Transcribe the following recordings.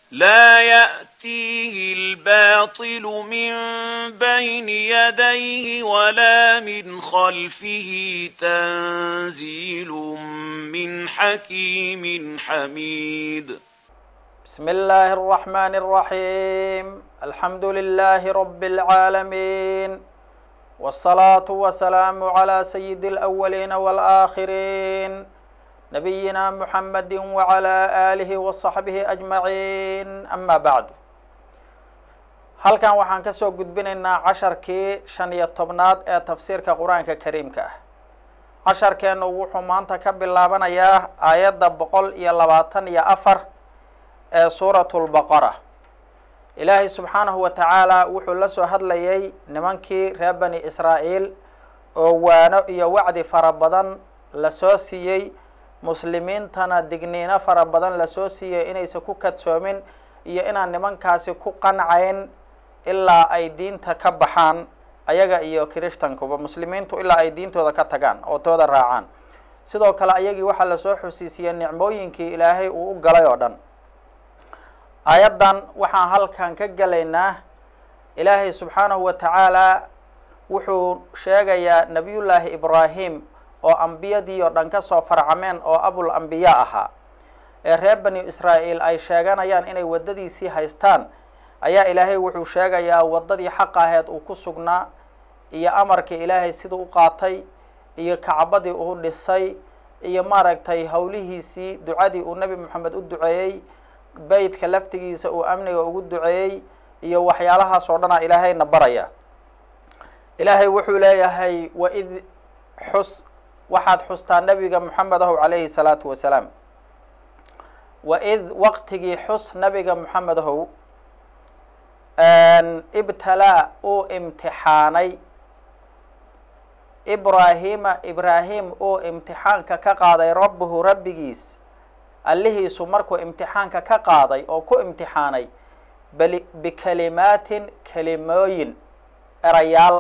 لا يأتيه الباطل من بين يديه ولا من خلفه تنزيل من حكيم حميد بسم الله الرحمن الرحيم الحمد لله رب العالمين والصلاة والسلام على سيد الأولين والآخرين نبينا محمد وعلى آله وصحبه أجمعين أما بعد halkan waxaan ka soo gudbinaynaa casharkii shan iyo tobnaad ee tafsiirka qur-aanka kariimka ah casharkeennu wuxuu maanta ka bilaabanayaa aayadda boqol iyo labaatan iyo afar ee suuratu lbaqara ilaahay subxaanahu wa tacaala wuxuu la soo hadlayay nimankii reer bani israa'iil oo waano iyo wacdi fara badan lasoo siiyey muslimiintana digniino fara badan lasoo siiyey inaysan ku kadsoomin iyo inaan nimankaasi ku qancayn ilaa ay diinta ka baxaan ayaga iyo kirishtankuba muslimiintu ilaa ay diintooda ka tagaan oo tooda raacaan sidoo kale ayagii waxaa lasoo xusiisiyey nicmooyinkii ilaahay uu u galay oo dhan aayaddan waxaan halkan ka gelaynaa ilaahay subxaanahu wa tacaala wuxuu sheegayaa nebiyullaahi ibraahim oo ambiyadii oo dhan ka soo farcameen oo abul ambiya ahaa ee reer bani israa'iil ay sheeganayaan inay waddadiisii haystaan ayaa ilaahay wuxuu sheegayaa waddadii xaq aheed uu ku sugnaa iyo amarkii ilaahay siduu u qaatay iyo kacbadii uu dhisay iyo maaragtay howlihiisii ducadii uu nebi moxamed u duceeyey beytka laftigiisa uu amniga ugu duceeyey iyo waxyaalahaas oo dhanaa ilaahayna baraya ilaahay wuxuu leeyahay waid xus waxaad xustaa nebiga moxamed ahow calayhi salaatu wasalaam waid waqtigii xus nebiga moxamed ahow ibtalaa uu imtixaanay ibraahima ibraahim uu imtixaanka ka qaaday rabbuhu rabbigiis allihiisu markuu imtixaanka ka qaaday oo ku imtixaanay bali bikalimaatin kelimooyin erayaal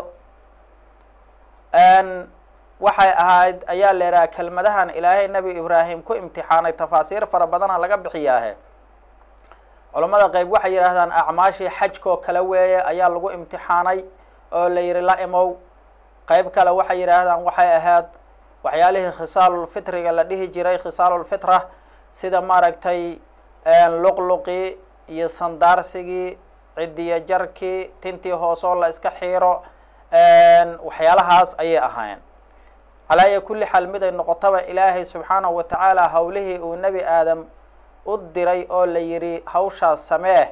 waxay ahayd ayaa la idhaha kelmadahan ilaahay nebi ibraahim ku imtixaanay tafaasiir fara badana laga bixiyaahe culammada qeyb waxay yidhaahdaan acmaashii xajkoo kale weeye ayaa lagu imtixaanay oo la yidhi la imow qeyb kale waxay yidhaahdaan waxay ahayd waxyaalihii khisaalulfitriga la dhihi jiray khisaalulfitra sida maaragtay luqluqii iyo sandaarsigii cidiyo jarkii tintii hoosoo la iska xiiro waxyaalahaas ayay ahaayeen calaaya kulli xaal mid ay noqotaba ilaahay subxaanahu wa tacaala howlihii uu nebi aadam u diray oo la yidhi hawshaas samee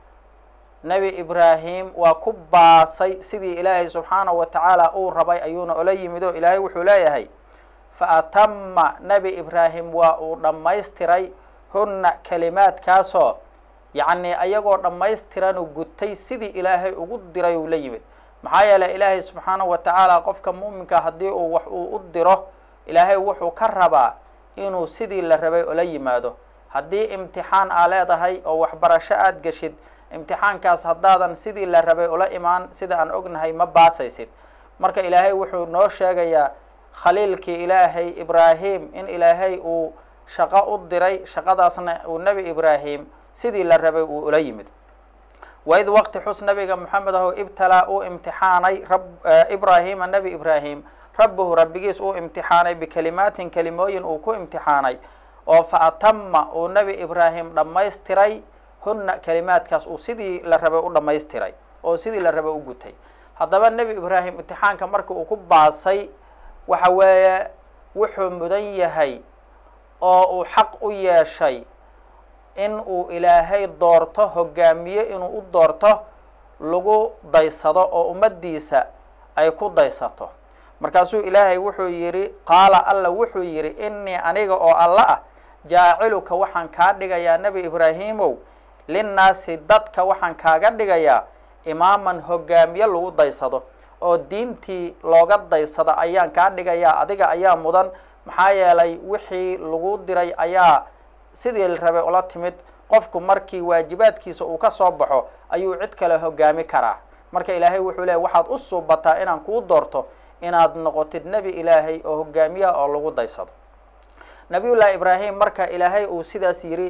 nebi ibraahim waa ku baasay sidii ilaahay subxaanahu wa tacaala uu rabay ayuuna ola yimid oo ilaahay wuxuu leeyahay fa atama nebi ibraahim waa uu dhammaystiray hunna kelimaadkaasoo yacni ayagoo dhammaystiranu gutay sidii ilaahay ugu diray uu la yimid maxaa yeeley ilaahay subxaanahu wa tacaala qofka muuminka haddii uu wax uu u diro ilaahay wuxuu ka rabaa inuu sidii la rabay ola yimaado haddii imtixaan aa leedahay oo waxbarasho aada geshid imtixaankaas haddaadan sidii la rabay ula imaan sida aan ognahay ma baasaysid marka ilaahay wuxuu noo sheegayaa khaliilkii ilaahay ibraahim in ilaahay uu shaqo u diray shaqadaasna uu nebi ibraahim sidii la rabay uu ula yimid waid waqti xus nabiga moxamed aho ibtalaa uu imtixaanay rab ibraahima nebi ibraahim rabbuhu rabbigiis uu imtixaanay bikelimaatin kelimooyin uu ku imtixaanay oo fa atama uu nebi ibraahim dhammaystiray hunna kelimaadkaas uu sidii la rabay u dhammaystiray oo sidii la rabay u gutay haddaba nebi ibraahim imtixaanka marka uu ku baasay waxa weeye wuxuu mudan yahay oo uu xaq u yeeshay in uu ilaahay doorto hogaamiye inuu u doorto lagu daysado oo ummaddiisa ay ku daysato markaasuu ilaahay wuxuu yidhi qaala alla wuxuu yidhi innii aniga oo alla ah jaaciluka waxaan kaa dhigayaa nebi ibraahimow linnaasi dadka waxaan kaaga dhigayaa imaaman hogaamiye lagu daysado oo diintii looga daysada ayaan kaa dhigayaa adiga ayaa mudan maxaa yeelay wixii lagu diray ayaa sidii la rabay ula timid qofku markii waajibaadkiisa uu ka soo baxo ayuu cid kale hogaami karaa marka ilaahay wuxuu leeyay waxaad u suubataa inaan kuu doorto inaad noqotid nebi ilaahay oo hogaamiyaha oo lagu daysado nabiyullaahi ibraahim marka ilaahay uu sidaas yidhi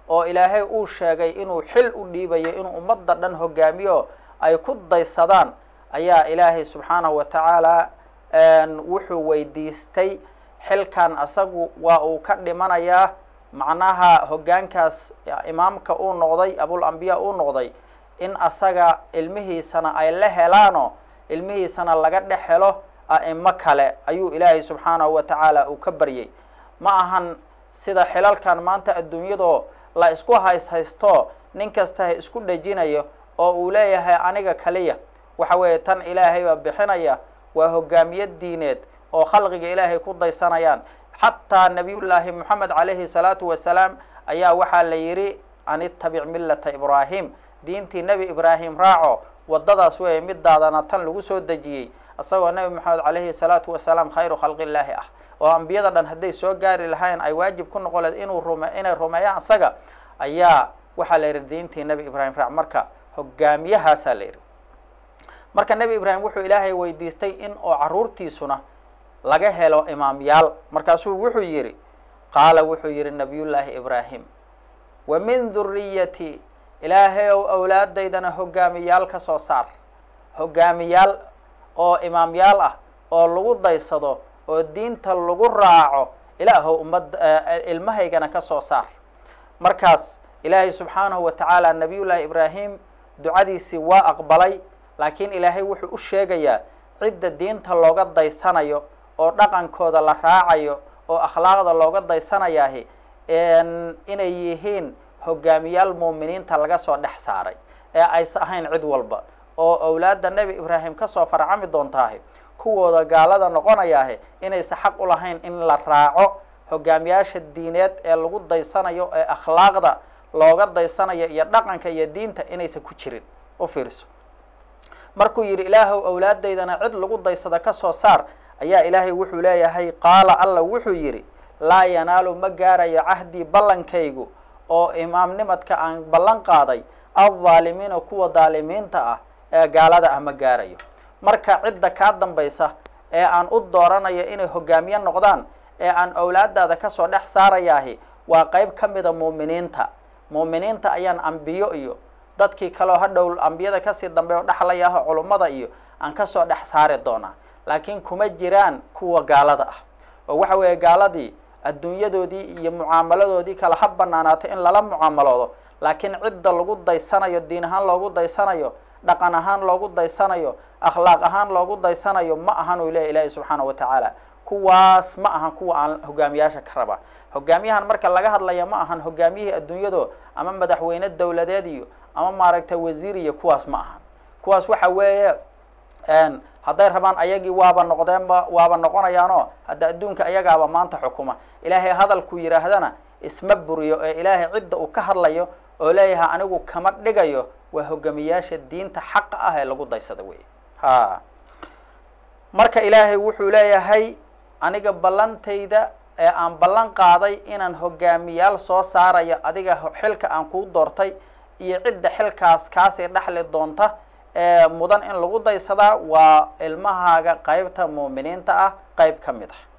oo ilaahay uu sheegay inuu xil u dhiibayo inuu ummadda dhan hogaamiyo ay ku daysadaan ayaa ilaahay subxaanahu wa tacaala wuxuu weydiistay xilkan asagu waa uu ka dhimanayaa macnaha hoggaankaas imaamka uu noqday abul ambiya uu noqday in asaga ilmihiisana ay la helaano ilmihiisana laga dhex helo a'imo kale ayuu ilaahay subxaanahu wa tacaala uu ka baryay ma ahan sida xilalkan maanta adduunyadoo la isku hays haysto nin kasta ha isku dhejinayo oo uu leeyahay aniga kaliya waxa weeye tan ilaahay baa bixinaya waa hogaamiye diineed oo khalqiga ilaahay ku daysanayaan xataa nabiyullaahi moxamed calayhi salaatu wasalaam ayaa waxaa la yidhi an ittabic millata ibraahim diintii nebi ibraahim raaco waddadaas weeye midaadana tan lagu soo dejiyey isagoo nebi moxamed calayhi salaatu wasalaam khayru khalqillaahi ah oo ambiyada dhan hadday soo gaari lahayn ay waajib ku noqon leed inuu rume inay rumeeyaan isaga ayaa waxaa la yidhi diintii nebi ibraahim raac marka hogaamiyahaasaa la yidhi marka nebi ibraahim wuxuu ilaahay weydiistay in oo carruurtiisuna laga helo imaamyaal markaasuu wuxuu yidhi qaala wuxuu yidhi nabiyullaahi ibraahim wa min duriyati ilaahay ow awlaadaydana hogaamiyaal ka soo saar hogaamiyaal oo imaamyaal ah oo lagu daysado oo diinta lagu raaco ilaahow ummad ilmahaygana ka soo saar markaas ilaahay subxaanahu wa tacaala nabiyullaahi ibraahim ducadiisii waa aqbalay laakiin ilaahay wuxuu u sheegayaa cidda diinta looga daysanayo oo dhaqankooda la raacayo oo akhlaaqda looga daysanayaahi inay yihiin hogaamiyaal muuminiinta laga soo dhex saaray ee aysa ahayn cid walba oo awlaadda nebi ibraahim kasoo farcami doontaahi kuwooda gaalada noqonayaahi inaysa xaq u lahayn in la raaco hogaamiyaasha diineed ee lagu daysanayo ee akhlaaqda looga daysanayo iyo dhaqanka iyo diinta inaysan ku jirin u fiirso markuu yidhi ilaahow awlaadaydana cid lagu daysada ka soo saar ayaa ilaahay wuxuu leeyahay qaala alla wuxuu yidhi laa yanaalu ma gaarayo cahdii ballankaygu oo imaamnimadka aan ballan qaaday aldaalimiina kuwa daalimiinta ah ee gaalada ah ma gaarayo marka cidda kaa dambaysa ee aan u dooranayo inay hogaamiye noqdaan ee aan awlaadaada kasoo dhex saarayaahi waa qeyb ka mida muuminiinta muuminiinta ayaan ambiyo iyo dadkii kaleo hadhow ambiyada kasii dambeeyo dhexlaya ah culummada iyo aan kasoo dhex saari doonaa laakiin kuma jiraan kuwa gaalada ah oo waxa weeye gaaladii adduunyadoodii iyo mucaamaladoodii kale ha banaanaato in lala mucaamaloodo laakiin cidda lagu daysanayo diin ahaan loogu daysanayo dhaqan ahaan loogu daysanayo akhlaaq ahaan loogu daysanayo ma ahan uu leeya ilaahi subxaana wa tacaala kuwaas ma ahan kuwa aan hogaamiyaasha ka raba hogaamiyahan marka laga hadlaya ma ahan hogaamiyihii adduunyado ama madaxweyne dowladeed iyo ama maaragtay wasiir iyo kuwaas ma ahan kuwaas waxa weeye hadday rabaan ayagii waaba noqdeenba waaba noqonayaanoo hadda adduunka ayagaaba maanta xukuma ilaahay hadalku yidhaahdana isma buriyo ee ilaahay cidda uu ka hadlayo oo leeyahay anigu kama dhigayo waa hogaamiyaasha diinta xaqa ah ee lagu daysada wey ha marka ilaahay wuxuu leeyahay aniga ballantayda ee aan ballan qaaday inaan hogaamiyaal soo saarayo adiga xilka aan kuu doortay iyo cidda xilkaas kaasii dhexli doonta ee mudan in lagu daysadaa waa ilmahaaga qeybta muuminiinta ah qeyb ka mid ah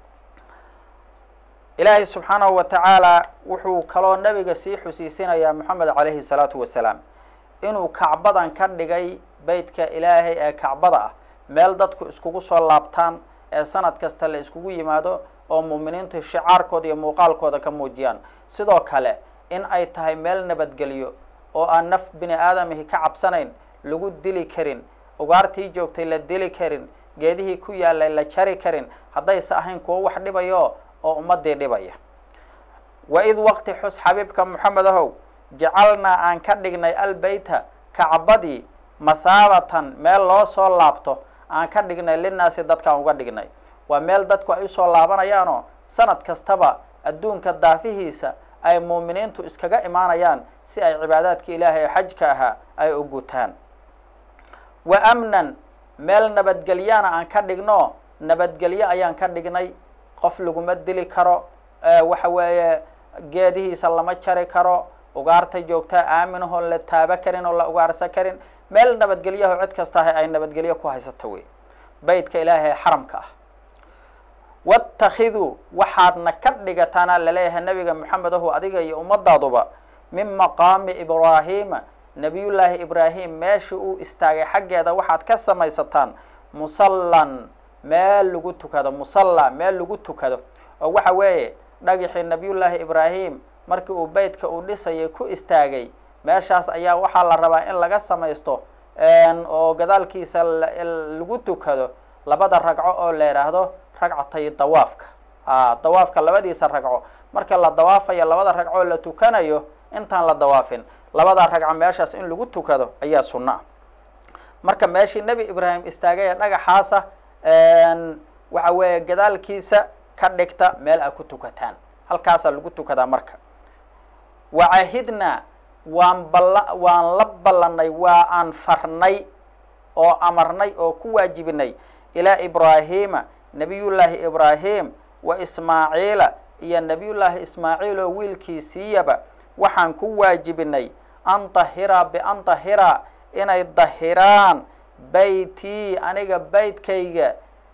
ilaahay subxaanahu wa tacaala wuxuu kaloo nabiga sii xusiisinayaa moxamed calayhi salaatu wasalaam inuu kacbadan ka dhigay beytka ilaahay ee kacbada ah meel dadku iskugu soo laabtaan ee sanad kasta la iskugu yimaado oo muuminiintu shicaarkooda iyo muuqaalkooda ka muujiyaan sidoo kale in ay tahay meel nabadgelyo oo aan naf bini aadamihi ka cabsanayn lagu dili karin ugaartii joogtay la dili karin geedihii ku yaalay la jari karin haddayse ahayn kuwo wax dhibayo oo ummadii dhibaya wa id waqti xus xabiibka moxamed ahow jacalnaa aan ka dhignay albeyta kacbadii mathaabatan meel loo soo laabto aan ka dhignay linaasi dadkaan uga dhignay waa meel dadku ay usoo laabanayaanoo sanad kastaba adduunka daafihiisa ay muuminiintu iskaga imaanayaan si ay cibaadaadka ilaahay ee xajka ahaa ay u gutaan wa amnan meel nabadgelyaana aan ka dhigno nabadgelyo ayaan ka dhignay qof laguma dili karo waxa weeye geedihiisa lama jari karo ugaarta joogtaa aaminahoon la taaba karin oo la ugaarsa karin meel nabadgelyaho cid kasta ah ay nabadgelyo ku haysato wey beytka ilaahay xaramka ah wattakhiduu waxaadna ka dhigataana laleeyahay nebiga moxamedahu adiga iyo ummadaaduba min maqaami ibraahiima nebiyullaahi ibraahim meesha uu istaagay xaggeeda waxaad ka samaysataan musallan meel lagu tukado musalla meel lagu tukado oo waxa weeye dhagixii nebiyullaahi ibraahim markii uu beytka uu dhisayay ku istaagay meeshaas ayaa waxaa la rabaa in laga samaysto oo gadaalkiisa lagu tukado labada ragco oo la yidhaahdo ragcatay dawaafka a dawaafka labadiisa ragco marka la dawaafayo labada ragcoo la tukanayo intaan la dawaafin labada ragco meeshaas in lagu tukado ayaa sunno ah marka meeshii nebi ibraahim istaagay ee dhagaxaasa waxa weeye gadaalkiisa ka dhigta meel a ku tukataan halkaasaa lagu tukadaa marka wacahidnaa waan balla waan la ballanay waa aan farnay oo amarnay oo ku waajibinay ilaa ibraahiima nebiyullaahi ibraahim wa ismaaciila iyo nebiyullaahi ismaaciil oo wiilkiisiiyaba waxaan ku waajibinay an dahiraa bian dahiraa inay dahiraan beytii aniga beytkayga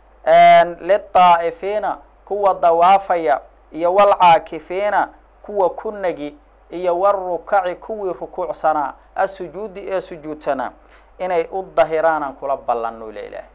lidaa'ifiina kuwa dawaafaya iyo walcaakifiina kuwa ku negi iyo warukaci kuwii rukuucsanaa asujuudi ee sujuudsanaa inay u dahiraanaan kula ballanno ila ilaahay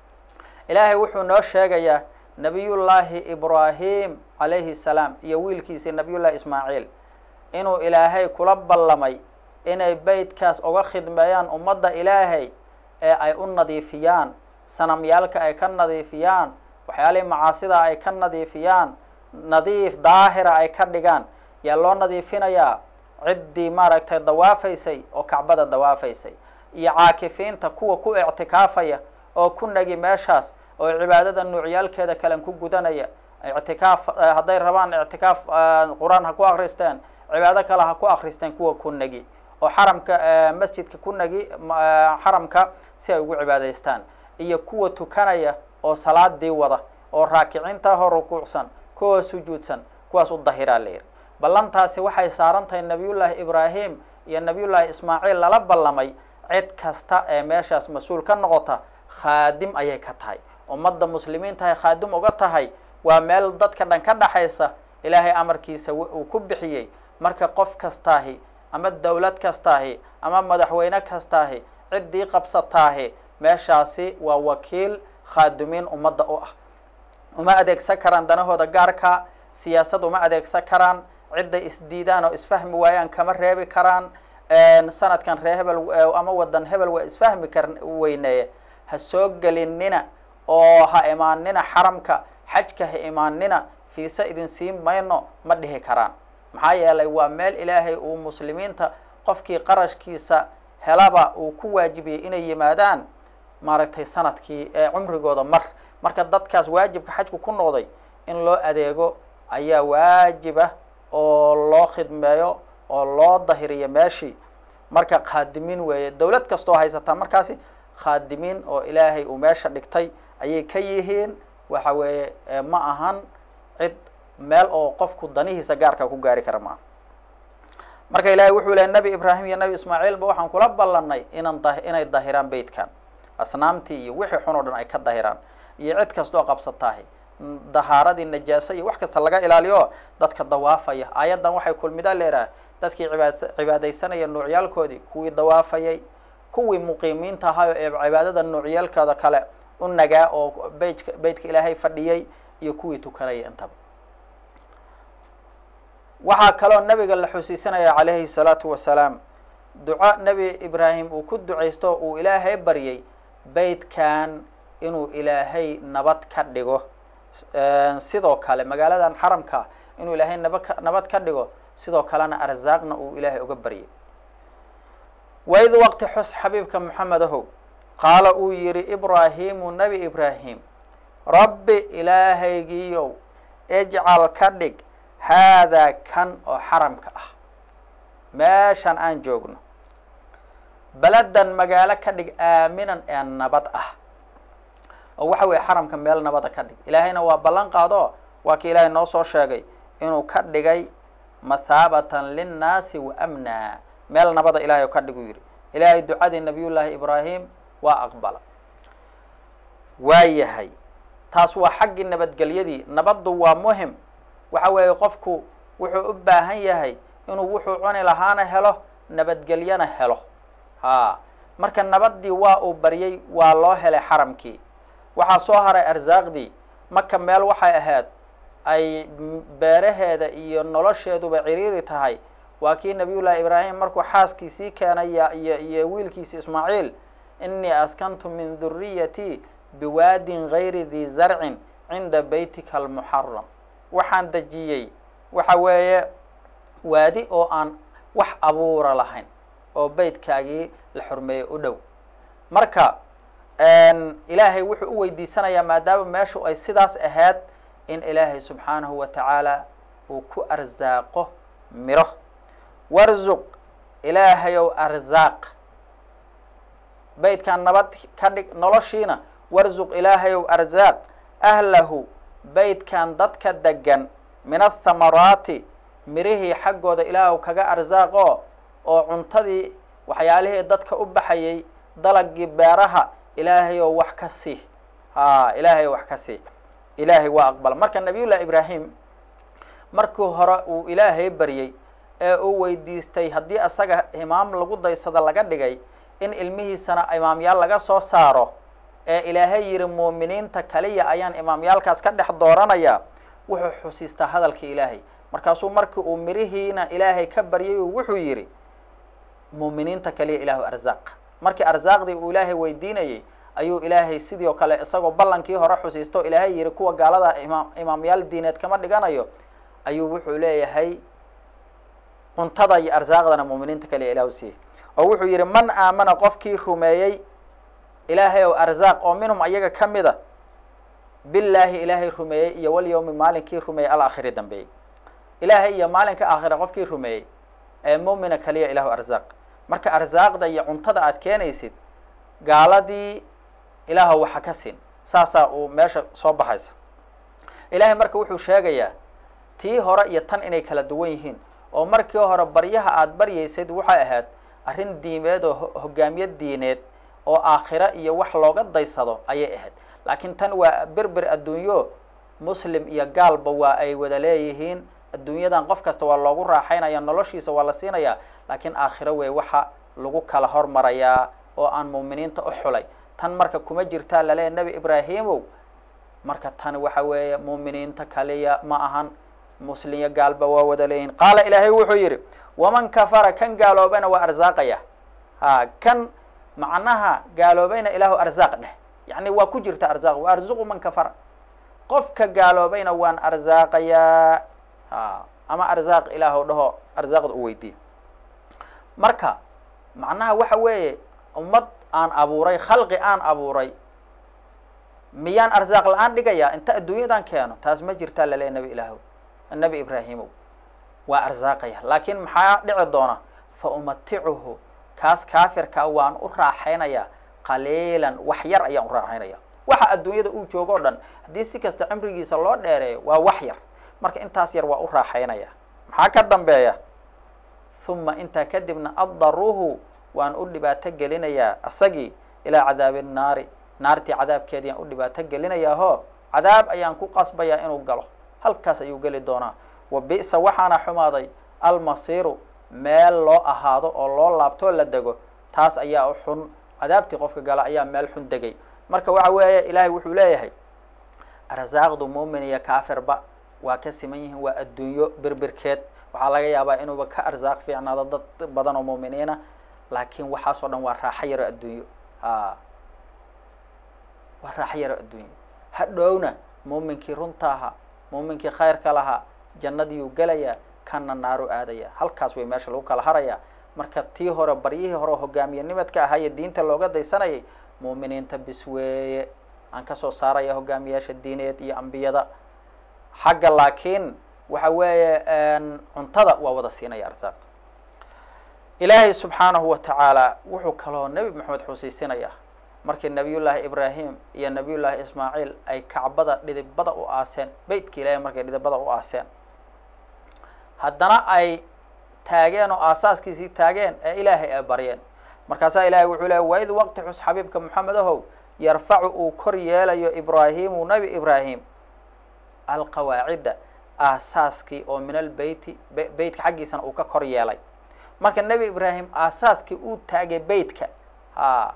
ilaahay wuxuu noo sheegayaa nebiyullaahi ibraahim calayhi salaam iyo wiilkiisii nebiyullahi ismaaciil inuu ilaahay kula ballamay inay beytkaas uga khidmeeyaan ummadda ilaahay ee ay u nadiifiyaan sanamyaalka ay ka nadiifiyaan waxyaalihii macaasida ay ka nadiifiyaan nadiif daahira ay ka dhigaan yaa loo nadiifinayaa ciddii maaragtay dawaafaysay oo kacbada dawaafaysay iyo caakifiinta kuwa ku ictikaafaya oo ku negi meeshaas oo cibaadada nuucyaalkeeda kalen ku gudanaya ictikaaf hadday rabaan ictikaaf qur-aan ha ku akristeen cibaado kale ha ku akristeen kuwa ku negi oo xaramka masjidka ku negi xaramka si ay ugu cibaadaystaan iyo kuwa tukanaya oo salaadii wada oo raakiciinta hoo rukuucsan kuwa sujuudsan kuwaas u dahiraa la yidhi ballantaasi waxay saaran tahay nebiyullaahi ibraahim iyo nebiyullaahi ismaaciil lala ballamay cid kasta ee meeshaas mas-uul ka noqota khaadim ayay ka tahay ummadda muslimiintahay khaadim uga tahay waa meel dadka dhan ka dhaxaysa ilaahay amarkiisa uu ku bixiyey marka qof kastaahi ama dawlad kastaahi ama madaxweyne kastaahi ciddii qabsataahi meeshaasi waa wakiil khaadumiin ummadda u ah uma adeegsan karaan danahooda gaarka siyaasad uma adeegsan karaan cidday isdiidaan oo isfahmi waayaan kama reebi karaan sanadkan ree hebel ama wadan hebel waa isfahmi kar weyneeye ha soo gelinina oo ha imaanina xaramka xajka ha imaanina fiise idin siin mayno ma dhihi karaan maxaa yeelay waa meel ilaahay uu muslimiinta qofkii qarashkiisa helaba uu ku waajibiyey inay yimaadaan maaragtay sanadkii ee cumrigooda mar marka dadkaas waajibka xajku ku noqday in loo adeego ayaa waajibah oo loo khidmeeyo oo loo dahiriyo meeshii marka khaadimiin weeye dawlad kastoo haysataa markaasi khaadimiin oo ilaahay uu meesha dhigtay ayay ka yihiin waxa weeye ma ahan cid meel oo qofku danihiisa gaarka ku gaari kara maaha marka ilaahay wuxuu lehay nebi ibraahim iyo nebi ismaaciilba waxaan kula ballanay inan da inay dahiraan beytkan asnaamtii iyo wixii xun oo dhan ay ka dahiraan iyo cid kastoo qabsataahi dahaaradii najaasa iyo wax kasta laga ilaaliyo dadka dawaafaya aayaddan waxay kulmidaa leedahay dadkii cibaad cibaadaysanaya nuucyaalkoodii kuwii dawaafayay kuwii muqiimiinta ahayo ee cibaadada nuucyaalkooda kale u nagaa oo beytka beytka ilaahay fadhiyey iyo kuwii tukanaya intaba waxaa kaloo nabiga la xusiisanaya calayhi salaatu wasalaam duco nebi ibraahim uu ku ducaysto uu ilaahay baryay beytkan inuu ilaahay nabad ka dhigo sidoo kale magaaladan xaramka inuu ilaahay nabad ka nabad ka dhigo sidoo kalena arsaaqna uu ilaahay uga baryay waid waqti xus xabiibka moxamed ahow qaala uu yihi ibraahimu nebi ibraahim rabbi ilaahaygiiyow ijcal ka dhig haadaa kan oo xaramka ah meeshan aan joogno beladan magaalo ka dhig aaminan ee nabad ah oo waxa weeye xaramka meel nabada ka dhig ilaahayna waa ballan qaado waa ki ilaahay noo soo sheegay inuu ka dhigay mathaabatan linnaasi wa amna meel nabada ilahay oo ka dhig u yidhi ilaahay ducadii nabiyullaahi ibraahim waa aqbala waa yahay taas waa xaggii nabadgelyadii nabaddu waa muhim waxa weeye qofku wuxuu u baahan yahay inuu wuxuu cuni lahaana helo nabadgelyana helo ha marka nabaddii waa uu baryey waa loo helay xaramkii waxaa soo haray arsaaqdii maka meel waxay ahayd ay beeraheeda iyo nolosheeduba ciriiri tahay waa kii nabiyullaahi ibraahim markuu xaaskiisii keenay iyo iyo wiilkiisi ismaaciil inii askantu min duriyatii biwaadin gayri dii zarcin cinda beytika almuxaram waxaan dejiyey waxa weeye waadi oo aan wax abuura lahayn oo beytkaagii la xurmeeyey u dhow marka ilaahay wuxuu u weydiisanayaa maadaama meeshu ay sidaas ahayd in ilaahay subxaanahu wa tacaala uu ku arsaaqo miro warzuq ilaahayow arsaaq beytkan nabad ka dhig noloshiina warzuq ilaahayow arsaaq ahlahu beytkan dadka degan min athamaraati mirihii xaggooda ilaahu kaga arsaaqo oo cuntadii waxyaalihii dadka u baxayay dalagii beeraha ilaahayow wax ka sii ha ilaahayow wax ka sii ilaahay waa aqbala marka nabiyullahi ibraahim markii hore uu ilaahay baryey ee uu weydiistay haddii asaga imaam lagu daysada laga dhigay in ilmihiisana imaamyaal laga soo saaro ee ilaahay yihi muuminiinta kaliya ayaan imaamyaalkaas ka dhex dooranaya wuxuu xusiistaa hadalkii ilaahay markaasuu markii uu mirihiina ilaahay ka baryay wuxuu yidhi muuminiinta kaliya ilaahu arsaaq markii arsaaqdii uu ilaahay weydiinayey ayuu ilaahay sidii oo kale isagoo ballankii hore xusiisto ilaahay yihi kuwa gaalada imaam imaamyaal diineed kama dhiganayo ayuu wuxuu leeyahay cuntada iyo arsaaqdana muuminiinta kaliya ilahu siiyey oo wuxuu yidhi man aamana qofkii rumeeyey ilaahay ow arsaaq oo minhum ayaga ka mida billaahi ilaahay rumeeyey iyo walyawmi maalinkii rumeeyey alaakhiri dambeeyey ilaahay iyo maalinka aakhira qofkii rumeeyey ee muumina kaliya ilahu arsaaq marka arsaaqda iyo cuntada aad keenaysid gaaladii ilaahow waxa ka siin saasaa uu meesha soo baxaysa ilaahay marka wuxuu sheegayaa tii hore iyo tan inay kala duwan yihiin oo markii hore baryaha aada baryaysayd waxay ahayd arrin diimeed oo hogaamiye diineed oo aakhiro iyo wax looga daysado ayay ahayd laakiin tan waa berber adduunyo muslim iyo gaalba waa ay wada leeyihiin adduunyadan qof kasta waa loogu raaxaynaya noloshiisa waa la siinayaa laakiin aakhiro wey waxa lagu kala hormarayaa oo aan muuminiinta u xulay tan marka kuma jirtaa laleeya nebi ibraahimow marka tan waxa weeye muuminiinta kaliya ma ahan muslimyo gaalba waa wada leeyihin qaala ilaahay wuxuu yidhi waman kafara kan gaaloobayna waa arsaaqaya ha kan macnaha gaaloobayna ilaahu arsaaq dheh yacni waa ku jirta arsaaq wa arzuqu man kafara qofka gaaloobayna waan arsaaqayaa ha ama arsaaq ilaahu dhaho arsaaqda u weydiiyo marka macnaha waxa weeye ummad aan abuuray khalqi aan abuuray miyaan arsaaq la-aan dhigayaa inta adduunyadan keeno taas ma jirtaa laleeya nebi ilaahow nebi ibraahimow waa arsaaqaya laakiin maxaa dhici doona fa umaticuhu kaas kaafirkaa waan u raaxaynayaa qaliilan wax yar ayaan u raaxaynaya waxa adduunyada uu joogo o dhan haddii si kasta cimrigiisa loo dheereeyo waa wax yar marka intaas yar waa u raaxaynaya maxaa ka dambeeya huma intaa kadibna addaruuhu waan u dhibaato gelinayaa asagii ilaa cadaabi nnaari naartii cadaabkeediiyaan u dhibaato gelinayaa ho cadaab ayaan ku qasbayaa inuu galo halkaas ayuu geli doonaa wa bi'sa waxaana xumaaday almasiiru meel loo ahaado oo loo laabtoo la dego taas ayaa u xun cadaabtii qofka gala ayaa meel xun degay marka waxa weeye ilaahay wuxuu leeyahay arsaaqdu muumin iyo kaafirba waa ka siman yihiin waa adduunyo berbirkeed waxaa laga yaabaa inuuba ka arsaaq fiicnaado dad badan oo muuminiina laakiin waxaas oo dhan waa raaxo yaro adduunyo a waa raaxo yaro adduunyo hadhowna muuminkii runta ahaa muuminkii khayrka lahaa jannadiyuu gelayaa kana naaru aadaya halkaas way meesha lagu kala harayaa marka tii hore baryihii hore hogaamiye nimadka ahaa iyo diinta looga daysanayay muuminiinta bis weeye aan kasoo saaraya hogaamiyaasha diineed iyo ambiyada xagga laakiin waxa weeye cuntada waa wada siinaya arsaaq ilaahay subxaanahu wa tacaala wuxuu kaloo nebi maxamed xusiisinaya markii nabiyullaahi ibraahim iyo nabiyullaahi ismaaciil ay kacbada dhidibada u aaseen beytka ilaahay markay dhidibada u aaseen haddana ay taageen oo aasaaskiisii taageen ee ilaahay ay baryeen markaasaa ilahay wuxuu lehay waid waqti xus xabiibka moxamed ahow yarfacu uu kor yeelayo ibraahimu nebi ibraahim alqawaacidda aasaaskii oo min albeyti beytka xaggiisana uu ka kor yeelay marka nebi ibraahim aasaaskii uu taagay beytka a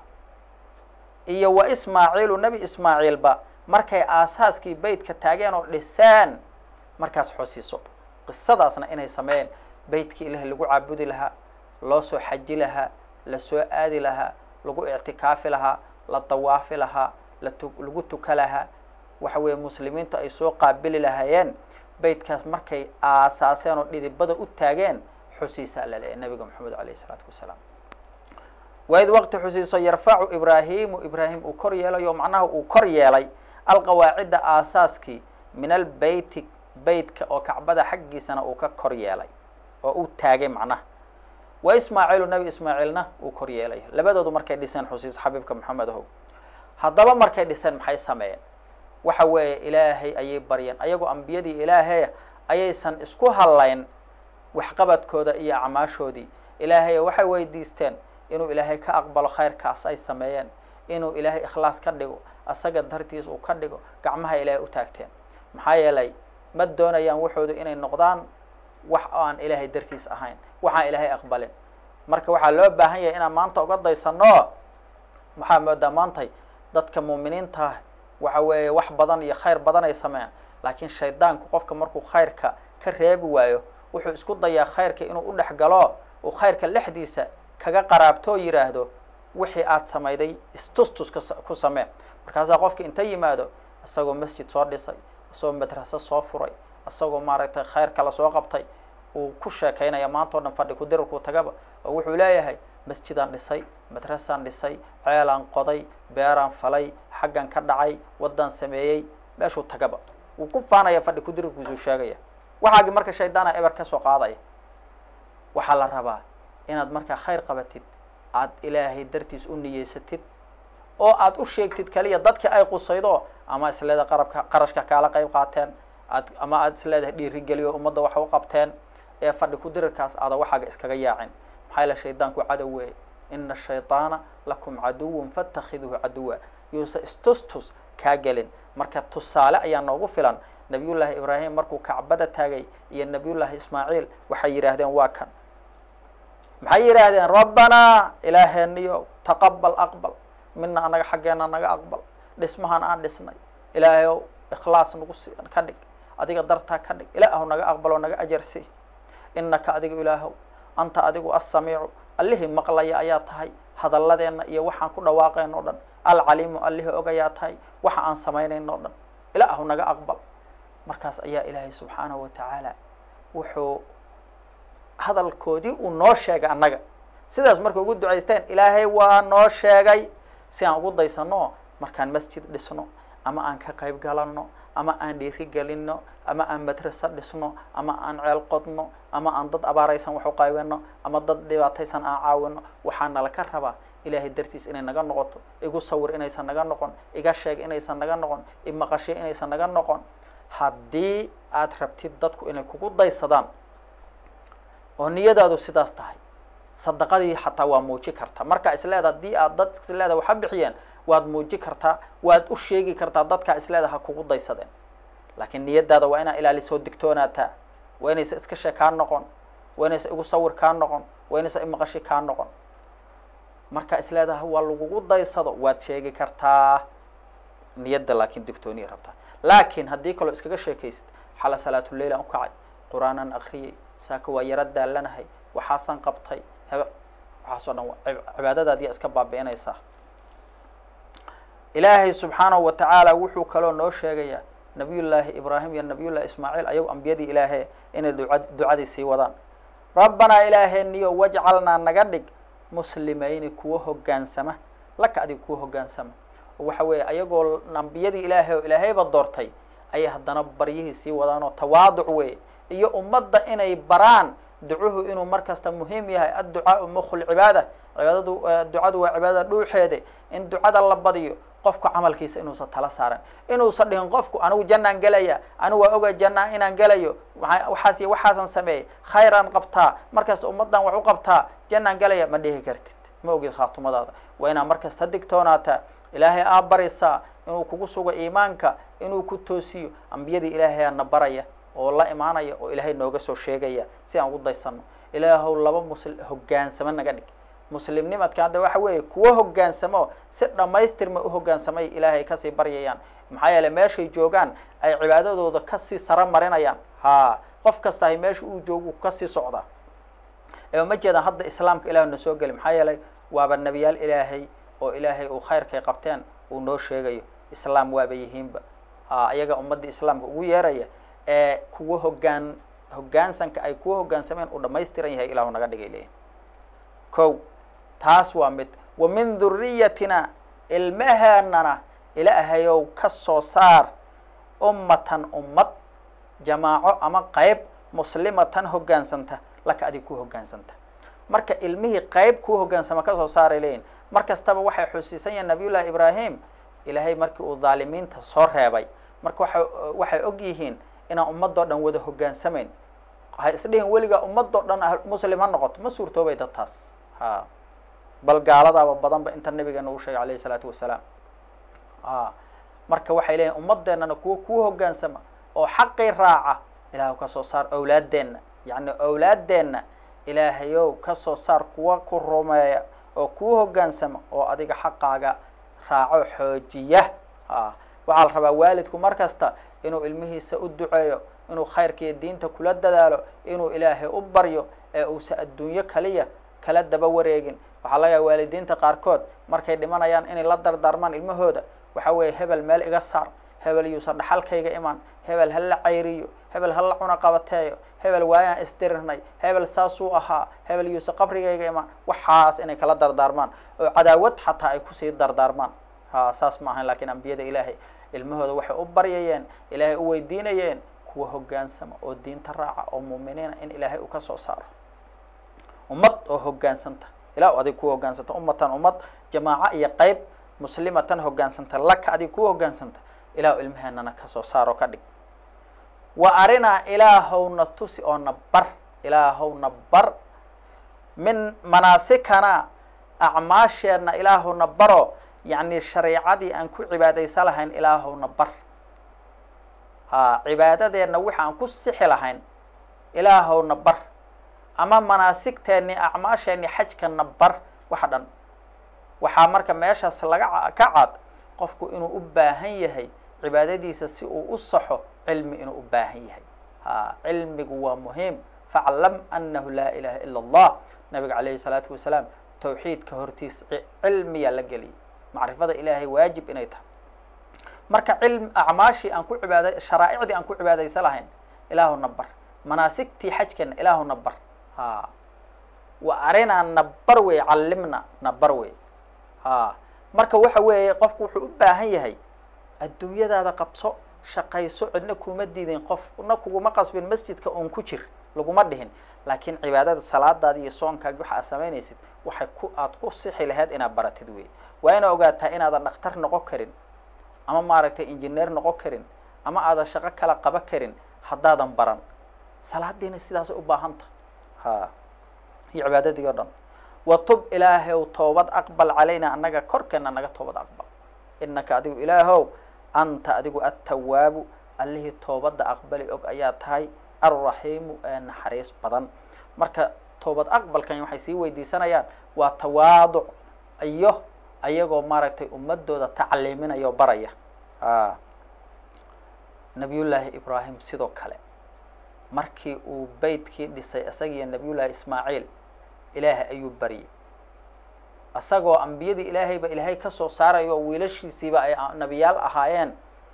iyo wa ismaaciilu nebi ismaaciilba markay aasaaskii beytka taageen oo dhiseen markaas xusiiso qisadaasna inay sameeyeen beytkii ilaah lagu caabudi lahaa loo soo xaji lahaa la soo aadi lahaa lagu ictikaafi lahaa la dawaafi lahaa latu lagu tuka lahaa waxa weeye muslimiintu ay soo qaabili lahaayeen beytkaas markay aasaaseen oo dhidibada u taageen xusiisaa la leeyahy nabiga maxamed alayh isalaatu wasalaam waid waqti xusiiso yarfacu ibraahimu ibraahim uu kor yeelayo macnaha uu kor yeelay alqawaacidda aasaaskii min albeyti beytka oo kacbada xaggiisana uu ka kor yeelay oo uu taagay macnaha wa ismaaciilu nebi ismaaciilna uu kor yeelay labadoodu markay dhiseen xusiis xabiibka maxamed ahow haddaba markay dhiseen maxay sameeyeen waxa weeye ilaahay ayay baryeen ayagoo ambiyadii ilaahay ayaysan isku hadlayn waxqabadkooda iyo acmaashoodii ilaahay waxay weydiisteen inuu ilaahay ka aqbalo khayrkaas ay sameeyeen inuu ilaahay ikhlaas ka dhigo asaga dartiis uu ka dhigo gacmaha ilaahay u taagteen maxaa yeelay ma doonayaan waxoodu inay noqdaan wax aan ilaahay dartiis ahayn waxaan ilaahay aqbalin marka waxaa loo baahan yahay inaan maanta uga daysano maxaa moodaa maantay dadka muuminiinta waxa weeye wax badan iyo khayr badan ay sameeyaan laakiin shaydaanku qofka markuu khayrka ka reebi waayo wuxuu isku dayaa khayrka inuu u dhex galo uu khayrka lexdiisa kaga qaraabto oo yidhaahdo wixii aad samayday istustus ku samee markaasaa qofka inta yimaado isagoo masjid soo dhisay isagoo madraso soo furay isagoo maaragtay khayr kala soo qabtay uu ku sheekaynaya maanta o dhan fadhi kudirarkuu tagaba oo wuxuu leeyahay masjidaan dhisay madrasaan dhisay ceelaan qoday beeraan falay xaggan ka dhacay waddaan sameeyey meeshuu tagaba wuu ku faanaya fadhi kudirarkiisuu sheegaya waxaagi marka shaydaana eber ka soo qaadaya waxaa la rabaa inaad markaa khayr qabatid aad ilaahay dartiis u niyeysatid oo aad u sheegtid kaliya dadka ay qusaydo ama isleeda qarabka qarashka kaala qayb qaateen aad ama aad isleedahay dhiirigeliyo ummadda waxa u qabteen ee fadhi kudirirkaas aada waxaaga iskaga yaacin maxaa yaele shaydaanku cadow weeye ina shayطaana lakum caduwun faاtakhiduhu caduwa yuusa istustus kaa gelin marka tusaale ayaa noogu filan nabiyullaahi ibraahim markuu kacbada taagay iyo nabiyullaahi ismaaciil waxay yidhaahdeen waa kan maxay yidhaahdeen rabbanaa ilaaheeniyo taqabal aqbal mina anaga xaggeena naga aqbal dhismahan aan dhisnay ilaahayow ikhlaas nagu si ka dhig adiga dartaa ka dhig ilaahu naga aqbalo naga ajarsi inaka adiga ilaahow anta adigu assamiicu allihii maqlaya ayaa tahay hadalladeenna iyo waxaan ku dhawaaqayn o dhan alcaliimu allihii ogayaa tahay waxa aan samaynayn o dhan ilaahu naga aqbal markaas ayaa ilaahay subxaanahu wa tacaala wuxuu hadalkoodii uu noo sheegay annaga sidaas markay ugu ducaysteen ilaahay waa noo sheegay si aan ugu daysano markaan masjid dhisno ama aan ka qayb galanno ama aan dhiiri gelino ama aan madraso dhisno ama aan ceel qodno ama aan dad abaaraysan wax u qaybino ama dad dhibaataysan aan caawino waxaa nala ka rabaa ilaahay dartiis inay naga noqoto igu sawir inaysan naga noqon iga sheeg inaysan naga noqon imaqashay inaysan naga noqon haddii aad rabtid dadku inay kugu daysadaan oo niyadaadu sidaas tahay sadaqadii xataa waa muuji kartaa marka isleeda haddii aad dad isleeda waxa bixiyeen waad muuji kartaa waad u sheegi kartaa dadkaa isleeda ha kugu daysadeen laakiin niyadaada waa inaa ilaalisoo digtoonaataa waa inaysa iska shee kaa noqon waa inaysa igu sawir kaa noqon waa inaysa imaqashi kaa noqon marka isleedaha waa lagugu daysado waad sheegi kartaa niyadda laakiin digtooniya rabtaa laakiin haddii kaloo iskaga sheekaysid xala salaatuleil aan ukacay qur-aanaan akriyay saaka waa yaro daalanahay waxaasaan qabtay heb waxaas o dhan cibaadadaadiyaa iska baabi'inaysaa ilaahay subxaanahu wa tacaala wuxuu kaloo noo sheegayaa nabiyullaahi ibraahim iyo nabiyullahi ismaaciil ayago ambiyadii ilaahe inay duca ducadii sii wadaan rabbanaa ilaaheeniyo wajcalnaa naga dhig muslimayni kuwa hoggaansama laka adiga kuwa hoggaansama oo waxa weeye ayagoo ambiyadii ilaahay oo ilaahayba doortay ayay haddana baryihii sii wadaan oo tawaaduc weeye iyo ummadda inay baraan ducuhu inuu mar kasta muhiim yahay adducaau mukhu lcibaada cibaadadu ducadu waa cibaadada dhuuxeede in ducada la badiyo qofku camalkiisa inuusan tala saaran inuusan dhihin qofku anigu jannaan gelaya anigu waa oga jannaa inaan gelayo waxaas iyo waxaasan sameeyey khayraan qabtaa markasta ummaddan wax u qabtaa jannaan gelaya ma dhihi kartid ma ogid khaatumadaada waa inaa markasta digtoonaataa ilaahay aa barisaa inuu kugu sugo iimaanka inuu ku toosiyo ambiyadii ilaahay na baraya oo la imaanaya oo ilaahay nooga soo sheegaya si aan ugu daysano ilaahow laba musl hogaansamo naga dhig muslimnimadka hadda waxa weeye kuwo hogaansamo si dhammaystirma u hogaansamay ilaahay kasii baryayaan maxaa yeeley meeshay joogaan ay cibaadadooda kasii saro marinayaan ha qof kasta ay meesha uu joogu kasii socdaa ee uma jeedaan hadda islaamka ilahu na soo geli maxaa yeelay waaba nebiyaal ilaahay oo ilaahay uu khayrkay qabteen uu noo sheegayo islaam waaba yihiinba ha iyaga ummadda islaamka ugu yeeraya ee kuwa hogaan hogaansanka ay kuwa hogaansameen uu dhamaystiran yahay ilahu naga dhigay leeyihin ko taas waa mid wa min dhuriyatina ilmaheenana ilaahayow ka soo saar ummatan ummad jamaaco ama qayb muslimatan hogaansanta laka adig ku hogaansanta marka ilmihii qayb kuu hogaansama kasoo saaray leeyihin mar kastaba waxay xusiisan yahin nabiyullahi ibraahim ilaahay markii uu dhaalimiinta soo reebay marka waa waxay og yihiin inaan ummadoo dhan wada hogaansamayn waxay isdhihin weligaa ummadoo dhan ah muslim ha noqoto ma suurtoobay dad taas ha bal gaaladaaba badanba inta nabigeena uu sheegay alayhi isalaatu wasalaam a marka waxay leeyihin ummadeennana kuwa kuu hogaansama oo xaqii raaca ilaah ka soo saar awlaaddeenna yacni awlaaddeenna ilaahayow ka soo saar kuwa ku rumeeya oo kuu hogaansama oo adiga xaqaaga raaco xoojiya a waxaa la rabaa waalidku mar kasta inuu ilmihiisa u duceeyo inuu khayrkiiyo diinta kula dadaalo inuu ilaahay u baryo ee uusa adduunyo kaliya kala daba wareegin waxaa laga yaaba waalidiinta qaarkood markay dhimanayaan inay la dardaarmaan ilmahooda waxa weeye hebel meel iga saar hebel yuusan dhaxalkayga imaan hebel ha la cayriyo hebel ha la cuna qabateeyo hebel waayaan isdirirnay hebel saasuu ahaa hebel yuusan qabrigayga imaan waxaas inay kala dardaarmaan oo cadaawad xataa ay kusii dardaarmaan ha saas ma ahayn lakiin ambiyada ilaahay ilmahooda waxay u baryayeen ilaahay u weydiinayeen kuwa hogaansama oo diinta raaca oo muuminiina in ilaahay uu ka soo saaro ummad oo hogaansanta ilah adig ku hogaansanta ummatan ummad jamaaco iyo qeyb muslimatan hogaansanta laka adig ku hogaansanta ilahu ilmaheenana kasoo saaro ka dhig wa arinaa ilaahowna tusi oo na bar ilaahowna bar min manaasikana acmaasheenna ilaahowna baro yacni shareicadii aan ku cibaadaysa lahayn ilaahowna bar ha cibaadadeenna wixi aan ku sixi lahayn ilaahowna bar ama manaasigteennii acmaasheenni xajkana bar waxa dhan waxaa marka meeshaas laga ka cad qofku inuu u baahan yahay cibaadadiisa si uu u saxo cilmi inuu u baahan yahay ha cilmigu waa muhiim faclam anahu laa ilaha ila allah nabiga calayhi salaatu wasalaam tawxiidka hortiis cilmiyaa la geliyay macrifada ilaahay waajib inay tahay marka cilm acmaashii aan ku cibaada sharaa'icdii aan ku cibaadaysa lahayn ilaahuna bar manaasigtii xajkeena ilaahuna bar ha wa arinaa nabar wey callimna nabar wey ha marka waxa weeye qofku wuxuu u baahan yahay adduunyadaada qabso shaqayso cidna kuma diidin qofna kuguma qasbin masjidka oon ku jir laguma dhihin laakiin cibaadada salaadaadi iyo soonkaagi waxa aad samaynaysid waxay ku aad ku sixi lahayd inaad baratid wey waa ina ogaataa inaadan dhakhtar noqon karin ama maaragtay injineer noqon karin ama aadan shaqo kala qaban karin haddaadan baran salaadiina sidaasay u baahanta ha iyo cibaadadii o dhan watub ilaahow toobad aqbal calayna annaga korkeena naga toobad aqbal inaka adigu ilaahow anta adigu attawaabu allihii toobadda aqbali og ayaa tahay alraxiimu ee naxariis badan marka toobad aqbalkan waxay sii weydiisanayaan waa tawaaduc iyo ayagoo maaragtay ummadooda tacliiminaya o baraya a nabiyullaahi ibraahim sidoo kale markii uu beytkii dhisay isagiiyo nabiyullaahi ismaaciil ilaahay ayuu baryay isagoo ambiyadii ilaahayba ilaahay kasoo saarayo oo wiilashiisiiba ay nebiyaal ahaayeen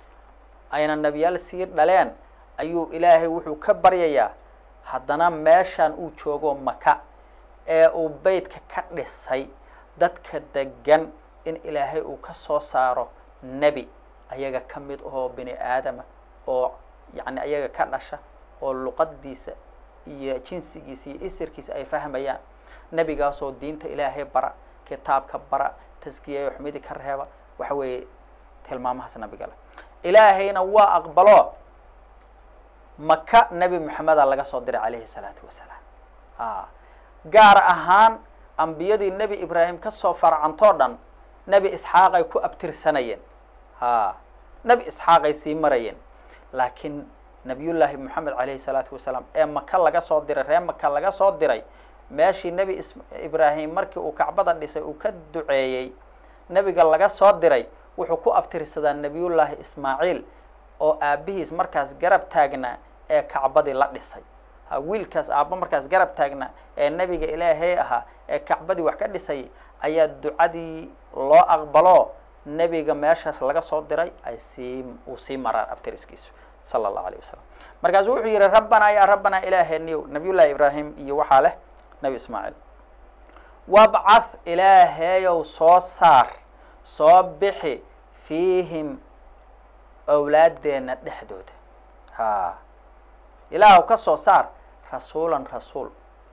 ayna nebiyaal sii dhaleen ayuu ilaahay wuxuu ka baryayaa haddana meeshaan uu joogo maka ee uu beytka ka dhisay dadka degan in ilaahay uu ka soo saaro nebi ayaga ka mid ahoo bini aadama oo yacni ayaga ka dhasha oo luqadiisa iyo jinsigiisa iyo isirkiisa ay fahmayaan nebigaasoo diinta ilaahay bara kitaabka bara taskiyayo xumidi ka reeba waxa weeye tilmaamahaas nabigale ilaahayna waa aqbalo maka nebi moxameda laga soo diray calayhi salaatu wasalaam a gaar ahaan ambiyadii nebi ibraahim kasoo farcantoo dhan nebi isxaaqay ku abtirsanayeen ha nebi isxaaqay sii marayeen laakiin nabiyullaahi moxamed calayhi salaatu wasalaam ee maka laga soo diray ree maka laga soo diray meeshii nebi is ibraahim markii uu kacbada dhisay uu ka duceeyey nebiga laga soo diray wuxuu ku abtirsadaa nebiyullaahi ismaaciil oo aabihiis markaas garab taagnaa ee kacbadii la dhisay ha wiilkaas aabba markaas garab taagnaa ee nebiga ilaahey ahaa ee kacbadii wax ka dhisay ayaa ducadii loo aqbalo nebiga meeshaas laga soo diray ay sii uu sii maraan abtiriskiisu sala allahu alayh wasalam markaasu wuxuu yihi rabbanaa yaa rabbanaa ilaaheniyow nabiyullahi ibraahim iyo waxaa leh nebi ismaaciil wabcath ilaaheeyow soo saar soo bixi fiihim awlaadeenna dhexdooda ha ilaahu ka soo saar rasuulan rasuul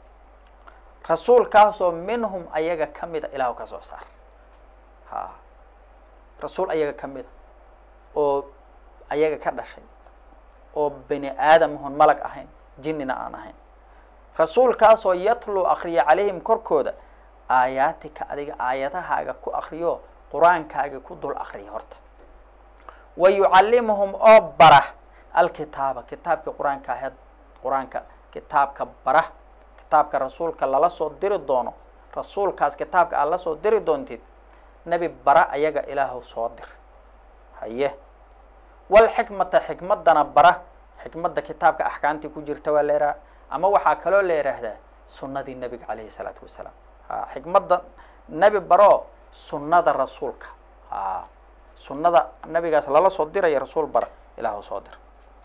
rasuulkaasoo minhum ayaga ka mida ilaahu ka soo saar ha rasuul ayaga ka mida oo ayaga ka dhashay oo bani aadam ahon malag ahayn jinnina aan ahayn rasuulkaasoo yatluu akriya calayhim korkooda aayaatika adiga aayadahaaga ku akriyo qur-aankaaga ku dul akriya horta wa yucallimuhum oo bara alkitaaba kitaabka qur-aanka aheed qur-aanka kitaabka bara kitaabka rasuulka lala soo diri doono rasuulkaas kitaabka aad la soo diri doontid nebi bara ayaga ilaahu soo dir haye walxikmata xikmadana bara xikmadda kitaabka axkaamtii ku jirta waa la yidhaha ama waxaa kaloo la yidhaahdaa sunnadii nebiga calayhi salaatu wasalaam ha xikmadda nebi baro sunnada rasuulka ha sunnada nebigaas lala soo diraya rasuul bara ilaahu soo dir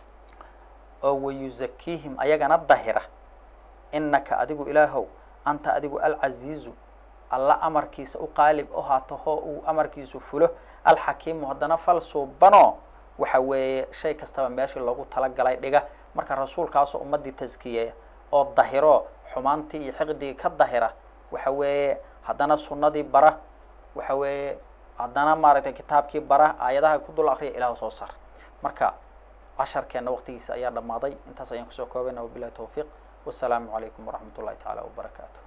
oo wayuzakiihim ayagana dahira inaka adigu ilaahow anta adigu alcaziizu alla amarkiisa u qaalib o haato hoo uu amarkiisu fulo alxakiimu haddana fal suubano waxa weeye shay kastaba meeshii loogu talagalay dhiga marka rasuulkaasoo ummaddii taskiyeeya oo dahiro xumaantii iyo xiqdigii ka dahira waxa weeye haddana sunnadii bara waxa weeye haddana maaragtay kitaabkii bara aayadaha ku dul akriya ilahu soo sar marka casharkeena waqtigiisa ayaa dhammaaday intaas ayaan kusoo koobayna wabilahi tawfiiq wasalaamu calaykum waraxmat ullahi tacaala wabarakaatu